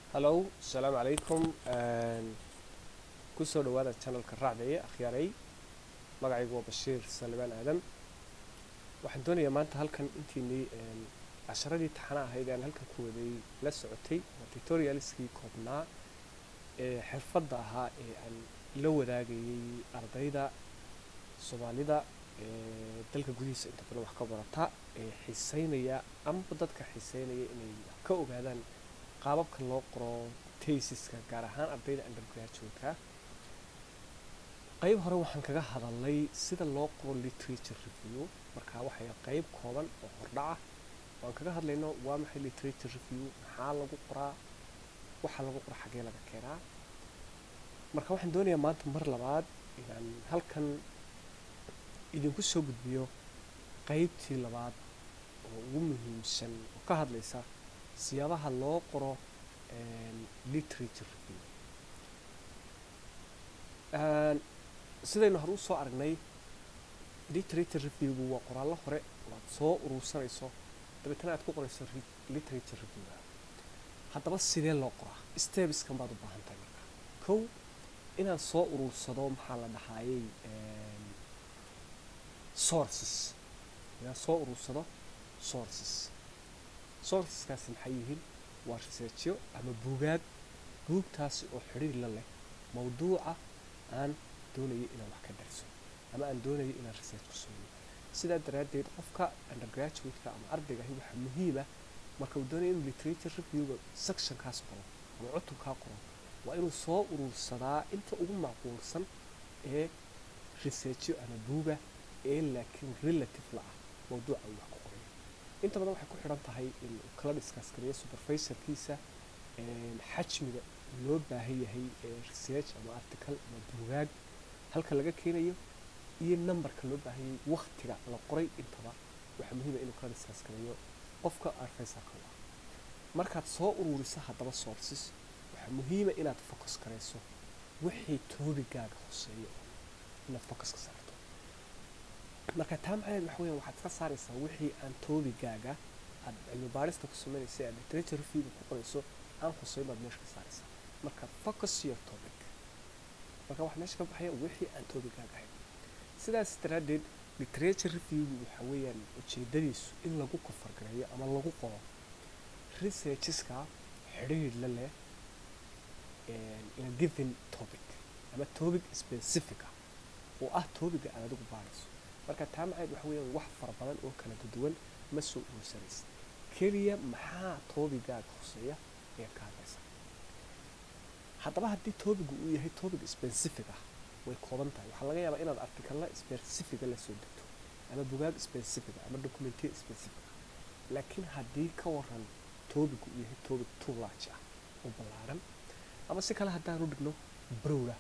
hallow asalaamu calaykum kusoo dhawaada channelka raacdaya akhyaaray magacaygu waa bashiir salibaan aadan waxaan doonayaa maanta halkan intiinii casharadii taxana ahayd aan halkan ku waday la socotay waa tutorialskii koobnaa ee xirfadda ahaa ee aan la wadaagayay ardayda soomaalida ee dalka gudihiisa inta badan wax ka barata ee xiiseynaya amaba dadka xiiseynaya inay ka ogaadaan qaababka loo qoro tasiska gaar ahaan ardayda undergraduate-ka qayb hore waxaan kaga hadalnay sida loo qoro literature review marka waxay qayb kooban oo hordhaca waan kaga hadlayno waa maxay literature review maxaa lagu qoraa waxaa lagu qora xaggee laga keenaa marka waxaan doonayaa maanta mar labaad inaan halkan idinku soo gudbiyo qaybtii labaad oo ugu muhiimsan oo ka hadlaysa siyaabaha loo qoro literature review sidaynu hore usoo aragnay literature reviewgu waa qoraallo hore waad soo urursanayso dabeetana aad ku qorayso literature reviewga haddaba sidee loo qoraa stebskan baad u baahan tahay marka kow inaan soo urursado maxaa la dhahaayey sources inaan soo urursado sources sourceskaasi maxay yihiin waa researchyo ama buugaag buugtaasi oo xidhiir la leh mawduuca aan doonayo inaan wax ka darso ama aan doonayo inaan research ku sameeyo sidaa daraaddeed qofka undergraduate-ka ama ardaygahi waxaa muhiima marka uu doonayo inuu literature reviewga sectionkaas qoro ama cutubkaa qoro waa inuu soo urursadaa inta ugu macquulsan ee researchyo ama buuga ee laakiin relative la ah mawduuca uu wax ku qorayo inta badan waxay ku xidhan tahay in uu kala discuss gareeyo supervisorkiisa xajmiga loo baahan yahay ee research ama article ama buugaag halka laga keenayo iyo numberka loo baahan yahay waktiga la qoray intaba waxaa muhiima inuu kala discuss gareeyo qofka arfaysalka u ah markaad soo ururiso haddaba sources waxaa muhiima inaad focus garayso wixii toobigaaga hoseeyo inaad focus ka saarto marka taa macnaheed waxa weeyaan waxaad ka saaraysaa wixii aan toobigaaga aad cilmi baarista ku samaynaysa aad literature reviewga ku qorayso aan huseyn baad meesha ka saaraysaa marka focus your topic marka waxaa meesha ka baxaya wixii aan toobigaaga ahayn sidaas daraaddeed literature reviewgu waxa weeyaan ujeedadiisu in lagu kofargareeyo ama lagu qoro researcheska xidhiir la leh in a given topic ama topic specific ah oo ah topiga aad adigu baarayso marka taa macayd waxa weeyaan wax fara badan oo kala duwan ma soo urursanaysa keliya maxaa toobigaaga hoseeya ayaad ka hadlaysa haddaba haddii toobigu uu yahay topic specific ah way kooban tahay waxaa laga yaabaa inaad artikalla specifica la soo degto ama bugaag specifica ama documentiya specific ah laakiin haddii ka waran toobigu uu yahay topic too large ah oo ballaaran ama si kale haddaanu dhigno browda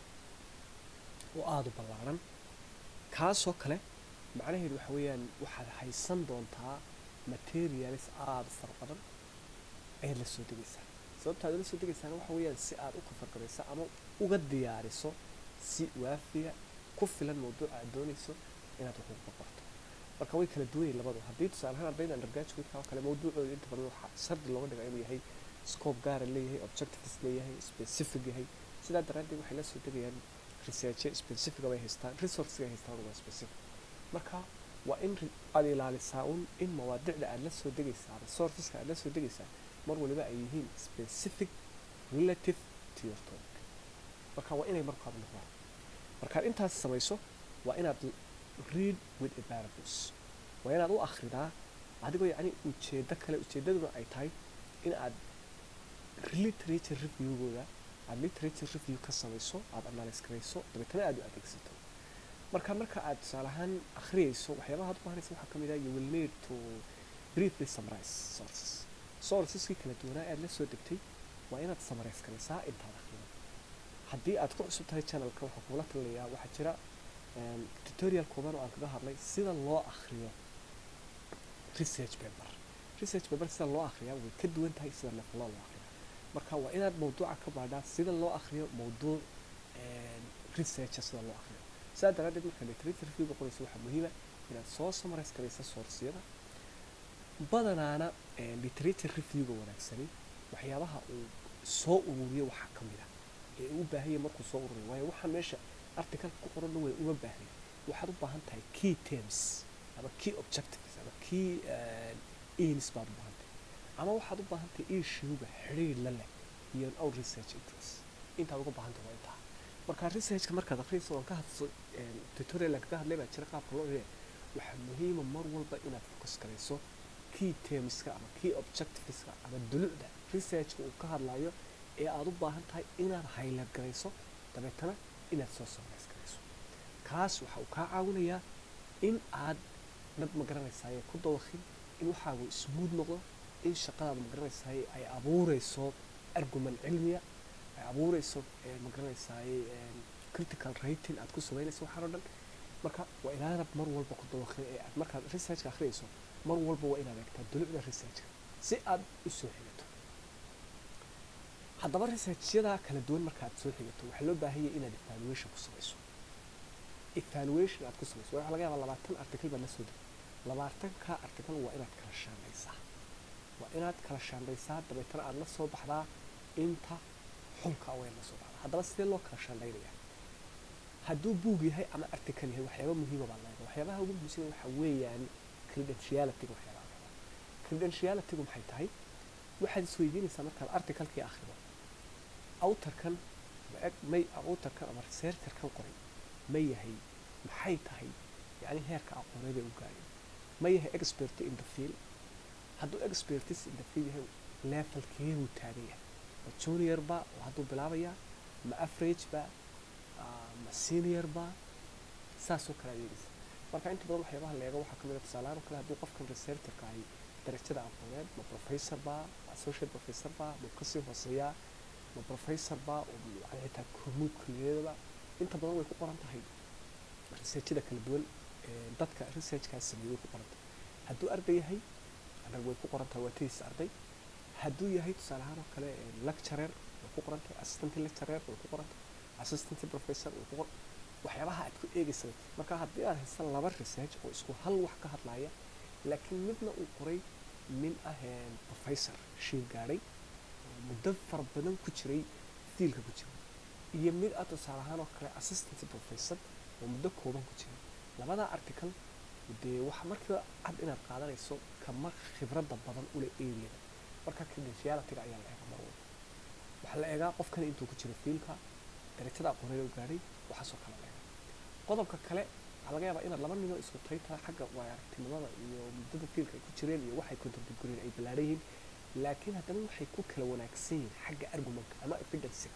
oo aada u ballaaran kaasoo kale macnaheedu waxa weeyaan waxaad haysan doontaa materials aada u fara badan ayaad la soo degaysaa sababta aad ula soo degaysaana waxa weeyaan si aad u kafargarayso ama uga diyaariso si waafiya ku filan mawduuca aad doonayso inaad wax uga qorto marka way kala duwanyihin labadu haddii tusaale ahaan ardayda undergraduate-ka oo kale mawduucooda inta badan waxaa shardi looga dhigaa inuu yahay scope gaara leeyahay objectives leeyahay specific yahay sidaa daraaddeed waxay la soo degayaan researche specifica bay haystaan resourcega ay haystaan waa specific marka waa in aad ilaalisaa un in mawaadicda aad la soo degaysaa resourceska aad la soo degaysaa mar waliba ay yihiin specific relative to your topic marka waa inay markaaba noqdaan markaad intaas samayso waa inaad read with a parables waa inaad u akhridaa adigoo yacni ujeeddo kale ujeeddaduna ay tahay in aad literature reviewgooda aad literature review ka samayso aada analyse garayso dabeetana aad u adeegsato marka marka aad tusaale ahaan akhriyayso waxyaabaha aad u baahanaysa waxaa ka mid ah you will need to briefly summarize sources sourceskii kala duwanaa aad la soo degtay waa inaad summarize garaysaa intaad akhrido haddii aad ku cusub tahay channelka waxaan kugula talinayaa waxaa jira tutorial kooban oo aan kaga hadlay sida loo akhriyo research paper research paper sida loo akhriyaa way ka duwan tahay sida nafaloo loo akhriyaa marka waa inaad mawduuca ka baadhaa sida loo akhriyo mawduuc researcha sida loo akhriyo sidaa daraaddeed marka literature reviewga qoraysa waxaa muhiima inaad soo summarize garaysa sourceyada badanaana literature reviewga wanaagsani waxyaabaha uu soo ururiyo waxaa ka mid ah ee uu u baahan yahay markuu soo ururiyo waayo waxaan meesha articalka ku qoran way uma baahnin waxaad u baahan tahay key terms ama key objectives ama key aims baad u baahan tahay ama waxaad u baahan tahay issuega xiriir la leh iyo our research interest intaad uga baahan tahay waa intaa marka researchka markaad akhriyayso waan ka hadso tutorial kaga hadlay baa jira qaabka loo eegaya waxaa muhiima mar walba inaad focus garayso key termska ama key objectiveska ama dulucda researchka uu ka hadlayo ee aad u baahan tahay inaad highlight garayso dabeetana inaad soo summarise garayso kaas waxa uu kaa caawinayaa in aad dad magaranaysaay ku dawaqin in waxaagu smooth noqdo in shaqadaada magaranaysaay ay abuureyso argument cilmiya ay abuureyso magaranaysaay critical rating aad ku samaynayso waxaan oo dhan marka waa inaanad mar walba ku dawaqin ee aad markaad researchka akhriyayso mar walba waa inaad eegtaa dulucda researchka si aad u soo xigato haddaba researchyada kala duwan marka aad soo xigato waxaa loo baahanyay inaad evaluation ku samayso evaluation aad ku samayso waxaa laga yaabaa labaatan article baad la soo degay labaatanka article waa inaad kala shaandhaysaa waa inaad kala shaandhaysaa dabeetana aad la soo baxdaa inta xulka waa la soo baxdaa haddaba sidee loo kala shaandhaynayaa hadduu buug yahay ama article yahay waxyaaba muhiima baa leedahay waxyaabaha ugu muhiimsan waxa weeyaan credentialityga waxyaabaha leedahay credentialitygu maxay tahay waxaad isweydiinaysaa markaad articlekii akhrido autarkan may autarkan ama researcherkan qoray ma yahay maxay tahay yacni heerka aqooneed ee u gaadhay ma yahay expert in the field hadduu expertis in the field yahay levelkeeduu taagan yahay ma junior ba oo hadduu bilaabayaa ma average ba ma senior ba saasoo kale adeegaysa marka inta badan waxyaabaha leega waxaa ka mid a tusaalahaan oo kale hadduu qofkan researcherka ahi darajada aqooneed ma professor ba ma associate professor ba ma kasii hooseeyaa ma professor ba oo yani xitaa hormuud kulliyeedaba inta badan way ku qoran tahay researchada kala duwan dadka researchkaas sameeyey way ku qoran tahay hadduu arday yahay anag way ku qoran tahay waa tiis arday hadduu yahay tusaale ahaan oo kale lecturer way ku qoran tahay assistant lecturer way ku qoran tahay assistant professor way ku qoran waxyaabaha aad ku eegaysa marka haddii aad haysan laba research oo isku hal wax ka hadlaya laakiin midna uu qoray nin ah professor shiil gaadhay oo muddo fara badan ku jiray fiilka ku jiray iyo mid ah tusaale ahaan oo kale assistant professor oo muddo kooban ku jiray labada article dee waxa markiiba cad inaad qaadanayso kama khibradda badan ule areada marka credentialityga ayaa la eegaa mar walba waxaa la eegaa qofkan intuu ku jiro fiilka darajada aqooneed u gaadhay waxaasoo kale la eegaa qodobka kale waxaa laga yaabaa inaad laba ninoo isku taytaa xagga waaya aragtinimada iyo muddada fiilka ay ku jireen iyo waxay contribute ay ballaaran yihiin laakiin haddana waxay ku kala wanaagsan yihiin xagga argumentka ama evidencega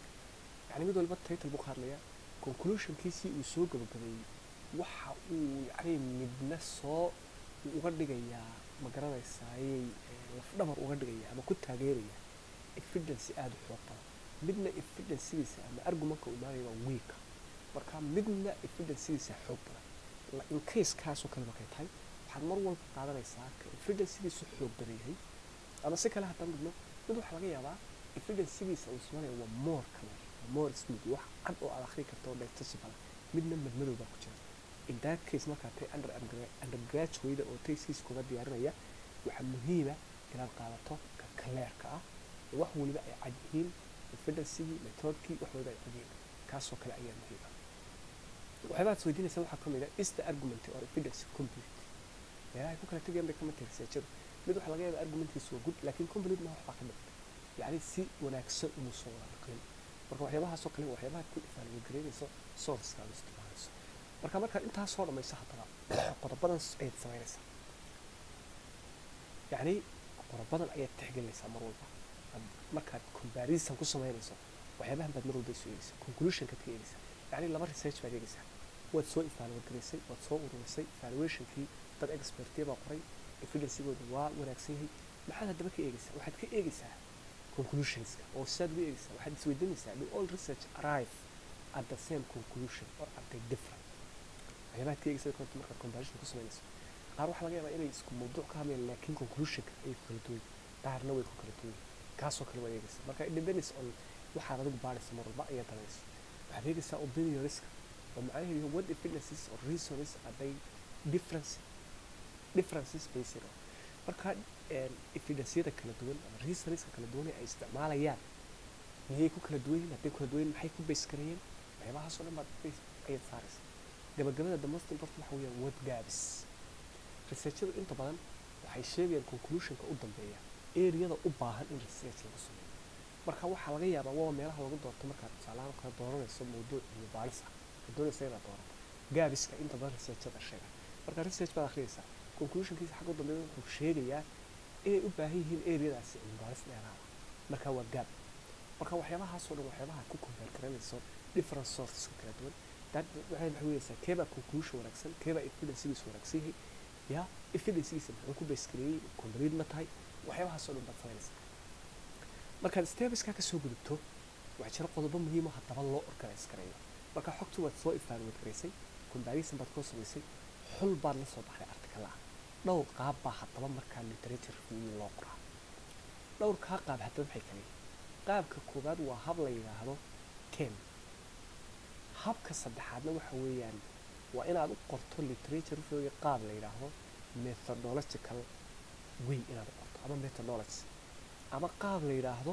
yani mid walba title buu ka hadlayaa conclusionkiisii uu soo gabagabeeyey waxa uu yacni midna soo uga dhigayaa ma garanaysaaye lafdhabar uga dhigaya ama ku taageeraya evidence aada u xoog badan midna evidencediisa ama argumentka uu imaanaya waa weeka marka midna evidencediisa xoog badan in case kaasoo kale markay tahay waxaad mar walba qaadanaysaa ka evidencediisu xoog badan yahay ama si kale haddaan dhigno mid waxaa laga yaabaa evidencediisa uu ismaanaya waa more clear more smooth wax cad oo aad akhri karto oo digestible midna madmadow baa ku jira in that case markaa tay under undergraduate oo tayskiis kuga diyaarinaya waxaa muhiima inaad qaadato ka clearka ah oo wax waliba ay cad yihiin evidencegii methodkii wax waliba ay cad yihiin kaasoo kale ayaa muhiima waxyaabaha ad isweydiinaysa waxaa kamid ah is the argument or evidence complete meelaha ay ku kala tegayaan bay kamid tahay researchadu mid waxaa laga yaabaa argumentkiisu waa good laakiin complete ma waxbaa ka mid yacni si wanaagsan inuu soo wada naqlin marka waxyaabahaasoo kale waxyaabaha ku evaluate sourceska aad isticmaalayso marka markaad intaas soo dhamayso haddaba qodobadan ayaad samaynaysaa yacni qodobadan ayaad tixgelinaysaa mar walba markaad comparison ku samaynayso waxyaabahan baad mar walba isu eegaysaa conclusionkaad ka eegaysaa yacni laba research baad eegaysaa waad soo evaluate garaysay waad soo ururisay evaluationkii dad expertiya baa qoray evidencegooda waa wanaagsan yahay maxaad haddaba ka eegaysaa waxaad ka eegaysaa conclusionska oo sidaad uga eegaysaa waxaad isweydiinaysaa do all research arrive at the same conclusion or are they different waxyaabaad ka eegaysaa korta markaad comparison ku samaynayso qaar waxaa laga yaabaa inay isku mawduuc ka hadlayaan laakiin conclusionka ay ku kala duwan qaarna way ku kala duwan kaasoo kale waad eegaysaa marka it depends on waxaad adigu baadhaysa mar walba ayaad danaysa waxaad eegaysaa opinionska oo macnaheedu what evidences or reasons are they difference differences based on marka evidenceyada kala duwan ama reasonska kala duwan ee ay isticmaalayaan miyay ku kala duwan yihiin hadday kala duwan yihiin maxay ku base gareeyeen waxyaabahaasoo dhan baad base ayaad saaraysa gabagabada the most important waxa weeyaan word gaabis researchadu inta badan waxay sheegayaan conclusionka u dambeeya areada u baahan in research lagu sameeyo marka waxaa laga yaabaa waa meelaha lagu doorto markaad tusaalahaan kala dooranayso mawduuc iyo baaris ah oo doonaysa inaad doorato gaabiska inta badan researchada sheega marka research baad akhriyaysaa conclusionkiisa xagga u dambeeya wuxuu sheegayaa inay u baahan yihiin areadaasi cilmi baaris dheeraada marka waa gaab marka waxyaabahaasoo dhan waxyaabaha ku compare garanayso different sourceska kala duwan dad waxay maxay weeyaysaa keebaa conclusion wanaagsan keebaa evidencegiisa wanaagsan yahay ya evidencegiisa muxuu ku base gareeyey complete ma tahay waxyaabahaasoo dhan baad samaynaysaa markaad stepskaa ka soo gudubto waxaa jira qodobo muhiimo haddaba loo organize gareeyo marka xogtu waad soo evaluate garaysay comparison baad koo samaysay xul baad la soo baxday article ah dhowr qaab baa haddaba markaa literature review loo qoraa dhowrkaa qaab haddaba maxay kale qaabka koowaad waa hab la yidhaahdo ten habka saddexaadna waxa weeyaan waa inaad u qorto literature review qaab la yidhaahdo methodological way inaad u qorto ama methodology ama qaab la yidhaahdo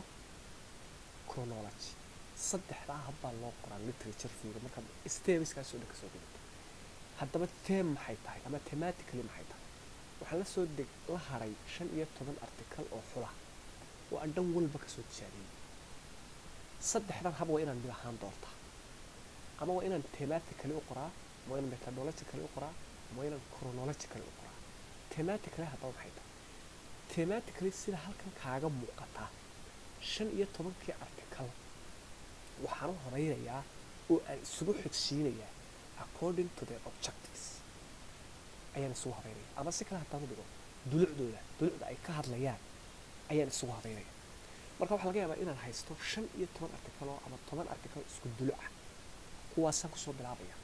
chronology saddexdaa hab baa loo qoraa literature review markaad stebiskaasoo dhan kasoo gudubto haddaba tem maxay tahay ama thematically maxay tahay waxaa lasoo deg la haray shan iyo toban article oo xula oo aan dhan walba kasoo tijaabiyey saddexdan hab waa inaan mid ahaan doortaa ama waa inaan thematically u qoraa ama waa inaan methodologically u qoraa ama waa inaan chronologically u qoraa thematically haddaba maxay tahay thematically sida halkan kaaga muuqataa shan iyo tobankii article waxaan u horeynayaa oo aan isugu xigsiinayaa according to their objectives ayaan isugu habeynaya ama si kale haddaan u dhigo dulucdooda dulucda ay ka hadlayaan ayaan isugu habeynaya marka waxaa laga yaabaa inaan haysto shan iyo toban article oo ama toban article isku duluc ah kuwaasaan kusoo bilaabaya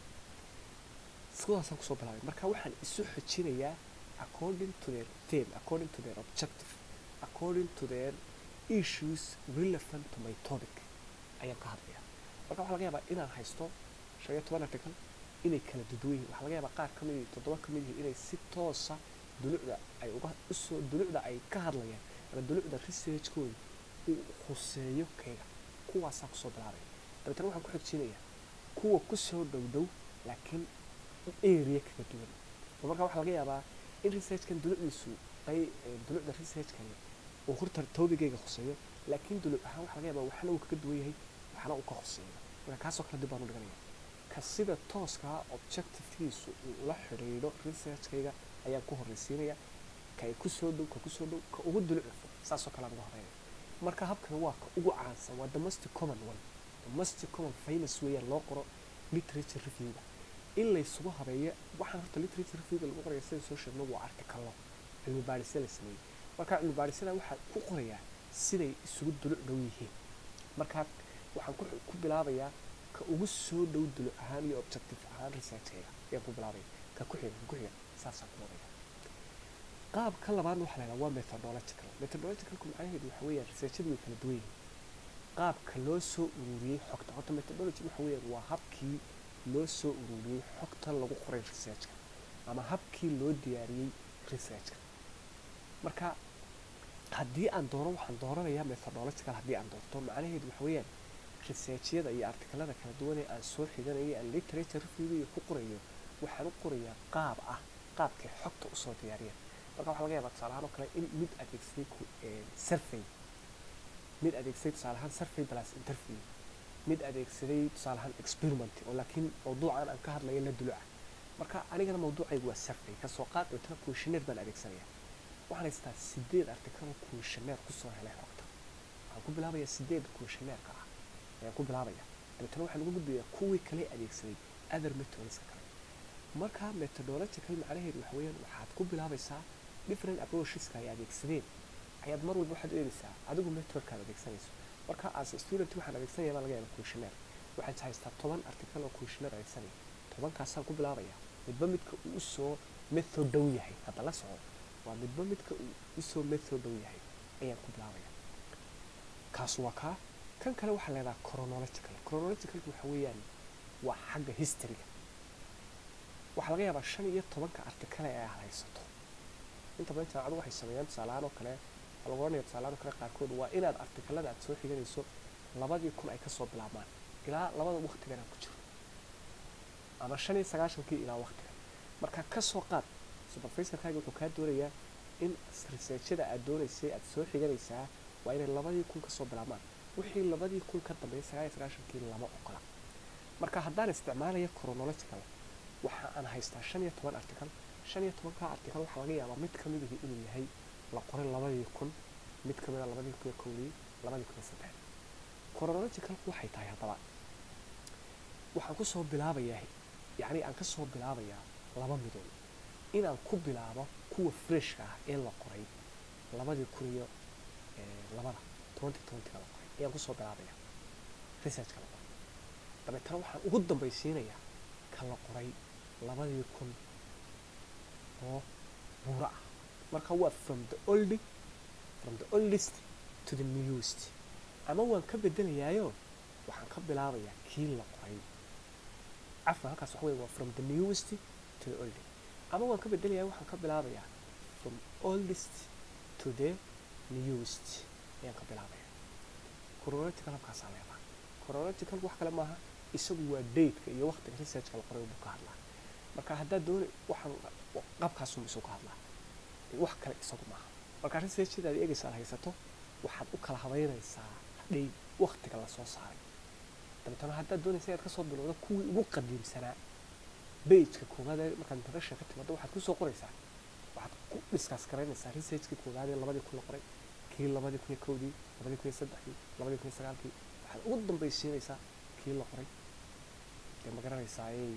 kuwaasaan kusoo bilaabaya marka waxaan isu xojinayaa according to their theme according to their objective according to their issues relevant to my topic ayaan ka hadlaya marka waxaa laga yaabaa inaan haysto shan iyo toban article inay kala duduwan yihiin waxaa laga yaabaa qaar ka mid yihiin toddoba ka mid yihiin inay si toosa dulucda ay uga usoo dulucda ay ka hadlayaan ama dulucda researchkooda uu khuseeyo kayga kuwaasaan kusoo bilaabaya dabeetana waxaan ku xigsiinayaa kuwa kusoo dhow dhow laakiin area kaga duwan oo marka waxaa laga yaabaa in researchkan dulucdiisu ay dulucda researchkani uu horta tobigayga khuseeyo laakiin duluc ahaan waxaa laga yaabaa waxna uu kaga duwan yahay waxna uu ka khuseeyo marka kaasoo kale dib baan u dhiganaya ka sida tooskaa objectivekiisu uu ula xidhiidho researchkayga ayaan ku horreysiinaya ka ay kusoo dhow ka kusoo dhow ka ugu dulucda saasoo kale aan uga horeynaya marka habkan waa ka ugu caansan waa the most common one the most common famous weeyaan loo qoro literature reviewga in laysugu habeeyo waxaan horta literature reviewga lagu qoraya sida soo sheegno waa artikalo cilmi baadhisya la sameeyey marka cilmi baadhisyada waxaa ku qorayaa siday isugu duluc dhow yihiin marka waxaan ku bilaabayaa ka ugu soo dhow duluc ahaan iyo objective ahaan researchkayga ayaan ku bilaabaya ka ku xiga ka ku xiga saasaan ku wadaya qaabka labaadna waxaa la yidhaha waa methodological methodologicalku macnaheedu waxa weeyaan researchadu way kala duwan yihiin qaabka loo soo ururiyey xogta horta methodology waxa weeyaan waa habkii loo soo ururiyey xogta lagu qoray researchka ama habkii loo diyaariyey researchka marka haddii aan doono waxaan dooranayaa methodological haddii aan doorto macnaheedu waxa weeyaan researchyada iyo artikalada kala duwan ee aan soo xiganayo aan literature reviewga ku qorayo waxaan u qorayaa qaab ah qaabkay xogta usoo diyaariyeen marka waxaa laga yaabaa tusaale ahaan oo kale in mid adeegsaday survey mid adeegsaday tusaale ahaan survey plus interview mid adeegsaday tusaale ahaan experiment oo laakiin mawduucan aan ka hadlayo la duluca marka anigana mawduucaygu waa survey kasoo qaad dhintana questionnaire baan adeegsanaya waxaan haystaa sideed article oo questionnaire kusoo helay xogta waxaan ku bilaabayaa sideed questionnaire ah ayaan ku bilaabaya dabeetana waxaan uga gudbayaa kuwii kale adeegsaday other methodska kale marka methodological macnaheedu waxa weeyaan waxaad ku bilaabaysaa different approacheska ay adeegsadeen ayaad mar walba waxaad eegaysaa adigu methodkaad adeegsanayso marka as a student waxaan adeegsanaya baa laga yaaba questionnaire waxaad haystaa toban article oo questionnaire adeegsanaya tobankaasaan ku bilaabaya midba midka uu usoo method dhow yahay hadda la soco waa midba midka uu usoo method dhow yahay ayaan ku bilaabaya kaas waa kaa kan kale waxaa leedaha chronological chronologicalku waxa weeyaan waa xagga historyga waxaa laga yaabaa shan iyo tobanka artikale ee aad haysato inta badan jaamacadu waxay sameeyaan tusaalahaan oo kale waxaa lagu oranaya tusaalahaan oo kale qaarkood waa inaad artikalada aad soo xiganayso labadii kun ay kasoo bilaabmaan ilaa labada waktigan aan ku jiro ama shan iyo sagaashankii ilaa waktigan marka kasoo qaad supervisorkaaga wuxuu kaa doonayaa in researchada aad doonaysay aad soo xiganaysaa waa inay labadii kun kasoo bilaabmaan wixii labadii kun ka dambeeyay sagaal iyo sagaashankii lama ogola marka haddaan isticmaalaya chronological waxa aan haystaa shan iyo toban article shan iyo tobankaa article waxaa laga yaabaa mid ka midihii inuu yahay la qoray labadii kun mid ka mida labadii kun iyo kowdii labadii kun iyo saddex chronologicalku waxay tahay haddaba waxaan kusoo bilaabayaa yacni aan kasoo bilaabayaa laba midood inaan ku bilaabo kuwa freshka ah ee la qoray labadii kun iyo labada twenty twentyga la qoray ayaan kusoo bilaabaya researchka la qoray dabeetana waxaan ugu dambaysiinayaa ka la qoray labadii kun oo buuro ah marka waa from the old from the oldest to the newest ama waan ka bedelayaayo waxaan ka bilaabayaa kii la qoray cafwan halkaas waxa wey waa from the newest to the oldest ama waan ka bedelayaa waxaan ka bilaabayaa from oldest to the newest ayaan ka bilaabaya chronological halkaasaa leedaha chronological wax kale maaha isagu waa dateka iyo waqtiga researchka la qoray buu ka hadlaa marka haddaad doona waxaan qabkaasuu isagu ka hadlaa wax kale isagu maaha marka researchadaad eegaysa aad haysato waxaad u kala habeynaysaa hadhay waqtiga lasoo saaray dabeetana haddaad doonaysa inaad kasoo bilowdo kuwii ugu qadiimsanaa bageka koowaad ee markaad introduction ka timaado waxaad kusoo qoraysaa waxaad ku discuss garaynaysaa researchkii koowaad ee labadii kun la qoray kii labadii kun iyo kowdii labadii kun iyo saddexdii labadii kun iyo sagaalkii waxaad ugu dambaysiinaysaa kii la qoray dee ma garanaysaa ayay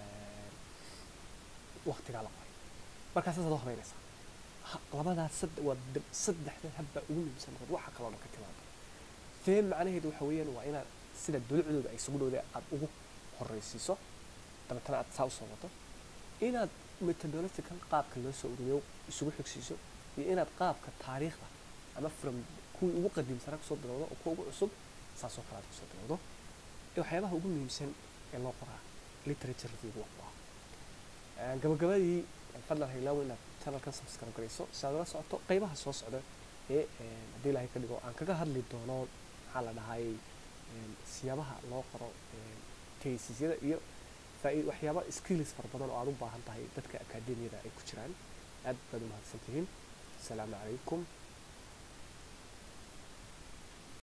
waqtigaa la qoray markaas saasaad u habeynaysaa labadaas sad waa saddexda habbaa ugu muhiimsan markaad waxa kaloo dhan ka timaado fee macnaheedu waxa weeyaan waa inaad sida dulucdooda ay isugu dhowday aada ugu horreysiiso dabeetana aad saa usoo wado inaad methodological qaabka loo soo ururiyo isugu xigsiiso iyo inaad qaabka taariikhda ama from kuwii ugu qadiimsanaa kusoo bilowdo oo kuwa ugu cusub saasoo kale aad kusoo bilowdo waxyaabaha ugu muhiimsan ee loo qoraa literature review waa kuwa gabagabadii fadlan haylaawo inaad channelkan subscribe garayso si aad ula socoto qeybaha soo socda ee haddii ilaahay ka dhigo aan kaga hadli doono maxaa la dhahay siyaabaha loo qoro taysisyada iyo waxyaaba skills fara badan oo aad u baahan tahay dadka akademiyada ay ku jiraan aad baad u mahadsan tihiin asalaamu calaykum